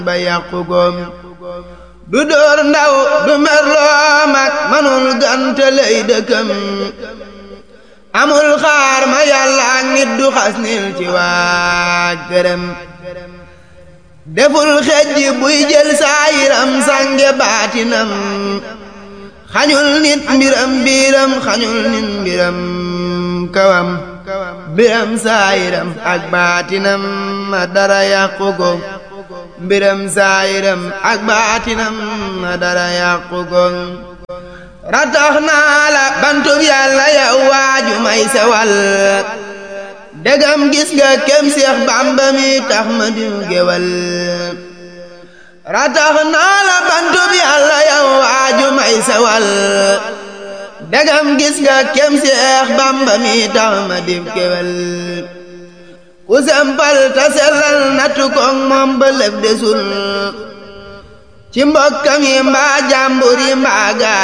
ba yàqu goom du dóor ndaw du merloo mag manul gante lay dëkkam amul xaar ma yàlla ak nit du xas nil ci waa gërëm deful xejj buy jël saayiram sange baatinam xañul nit mbiram biiram xañul nit mbiram kawam mbiram saayiram ak baatinam ma dara yàqu ko mbiram saayiram ak baatinam ma dara yàqu ko ratax naa la bantub yàlla yow waaju may sewal dëgam gis nga kem seex bàmba mi tax ma diw gewal ratax naa la bantub yàlla yow waaju may sewal dëgam gis nga kem seex bàmba mi tax ma diw gewal ku sempal ta sellal natu koŋ moom ba lëf desul ci mbokkam yi mbaa jàmbur yi mbaa gaa